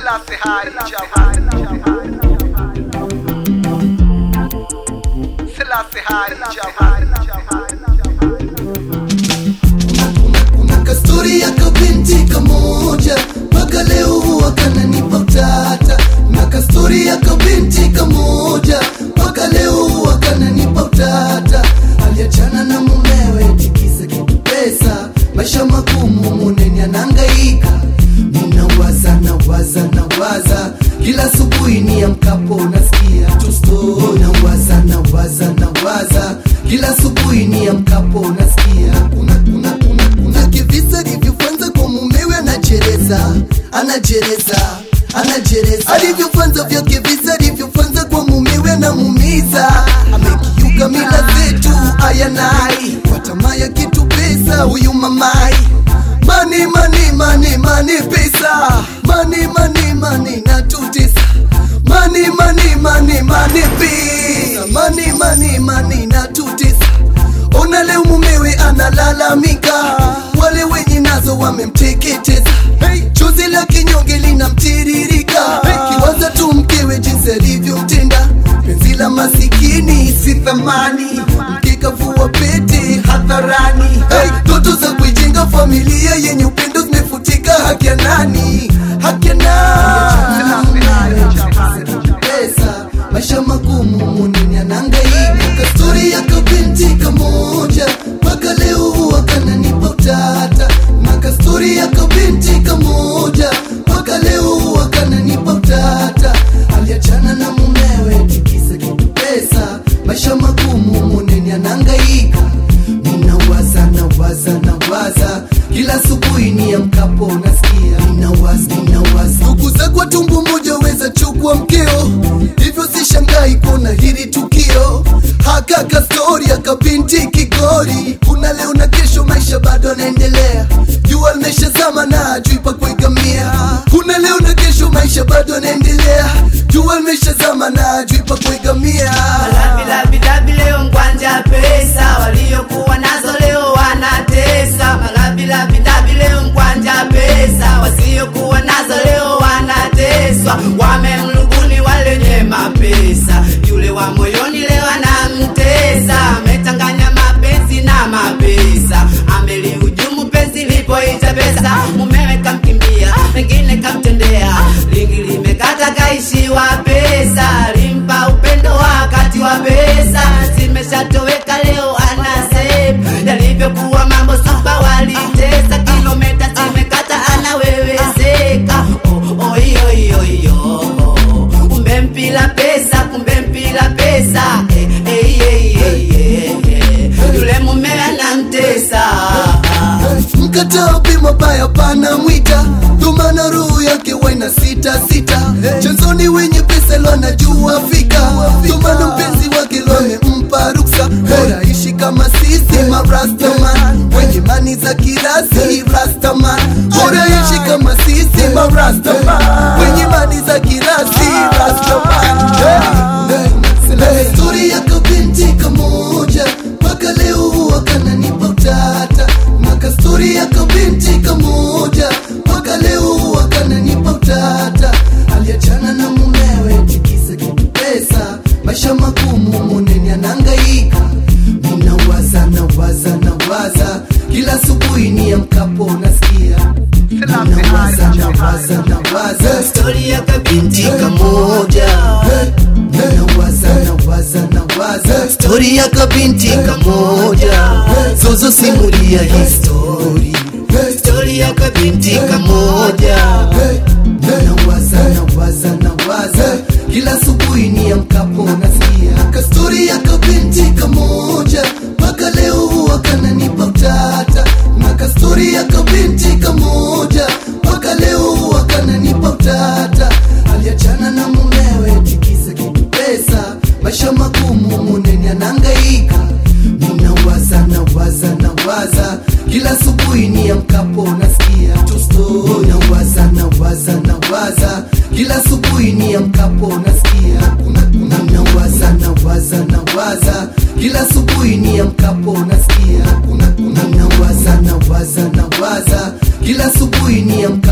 Selassie High Java. Selassie High Java. kuna kastori ya kabinti kamoja mpaka leo huwa kananipa utata na kastori ya kabinti kamoja mpaka leo huwa kananipa utata aliachana na mumewe tikisa kitu pesa maisha magumu muneni anangaika ninawaza nawaza nawaza kila asubuhi ni amkapo nasikia tu story nawaza nawaza nawaza kila asubuhi ni amkapo nasikia kuna kuna kuna kuna kivisa alivyofanza kwa mumewe anajereza anajereza anajereza alivyofanza vya kivisa alivyofanza kwa mumewe anamumiza amekiuka mila zetu ayanai kwa tamaa ya kitu pesa huyu mamai mani mani mani mani pesa mani mani mani natutisa mani mani mani mani pesa mani mani mani natutisa ona leo mumewe analalamika wale wenye nazo wamemteketeza hey. chozi la kinyonge linamtiririka hey. kiwaza tu mkewe jinsi alivyomtenda penzi la masikini si thamani mkikavua pete hadharani hey. toto za kuijenga familia yenye upendo zimefutika haki ya nani haki ya nani pesa maisha magumu munini anangaika kastori ya kabinti kamoja mpaka leo huwa kananipa utata na kastori ya kabinti kamoja mpaka leo huwa kananipa utata aliachana na mumewe tikisa kitu pesa maisha magumu munini anangaika ninawaza nawaza nawaza kila asubuhi ni amkapo nasikia ninawaza ninawaza ndugu zako tumbu moja weza chukua mkeo hivyo sishangai kuona hili tukio haka kastori akabinti kigori kuna leo na kesho maisha bado anaendelea jua limeshazama na ajui pa kuigamia kuna leo na kesho maisha bado anaendelea jua limeshazama na ajui pa kuigamia Malavilavilavi leo mkwanja pesa, waliokuwa nazo leo wanatesa. Malavilavilavi leo mkwanja pesa, wasiokuwa nazo leo wanateswa. Wamemluguni walenye mapesa, yule wa moyoni leo anamtesa. Amechanganya mapenzi na mapesa, amelihujumu penzi lipoita pesa. Mumewe kamkimbia, pengine kamtendea, lingi limekata kaishiwa pesa, limpa upendo wakati wa pesa, zimeshatoweka leo anasep yalivyokuwa mambo supa walitesa, kilometa zimekata anawewezeka. Oh, oh, iyo, iyo, iyo. Kumbe mpila pesa, kumbe mpila pesa eh, eh, eh, eh, eh. yule mume anamtesa mkataa bima baya pana mwita dhumana roho yake waina sita sita chanzoni wenye pesa lo anajua fika dhumana mpenzi wake lo amempa ruksa bora ishi kama sisi marastaman wenye mani za kirasi rastaman bora ishi kama sisi marastaman wenye mani za kirasi rastaman Stori ya kabinti kamoja mpaka leo huwa kananipa utata na kastori ya kabinti kamoja mpaka leo huwa kananipa utata aliachana na mumewe tikisa kitu pesa maisha magumu muneni anangaika ninawaza nawaza nawaza kila asubuhi ni amkapo nasikia ninawaza nawaza nawaza stori ya kabinti kamoja nawaza nawaza nawaza stori ya kabinti kamoja zozo simulia histori stori ya kabinti kamoja nawaza nawaza nawaza kila asubuhi ni amkapo nasikia kastori ya kabinti kamoja mpaka leo huwa kananipa utata na kastori ya kabinti kamoja mpaka leo huwa kananipa utata aliachana na mumewe tikisa kitu pesa maisha magumu muneni anangaika ninawaza nawaza nawaza kila asubuhi ni amkapo nasikia tu story. nawaza nawaza nawaza kila asubuhi ni amkapo nasikia kuna kuna nawaza nawaza nawaza kila asubuhi ni amkapo nasikia kuna kuna nawaza nawaza nawaza kila asubuhi ni amkapo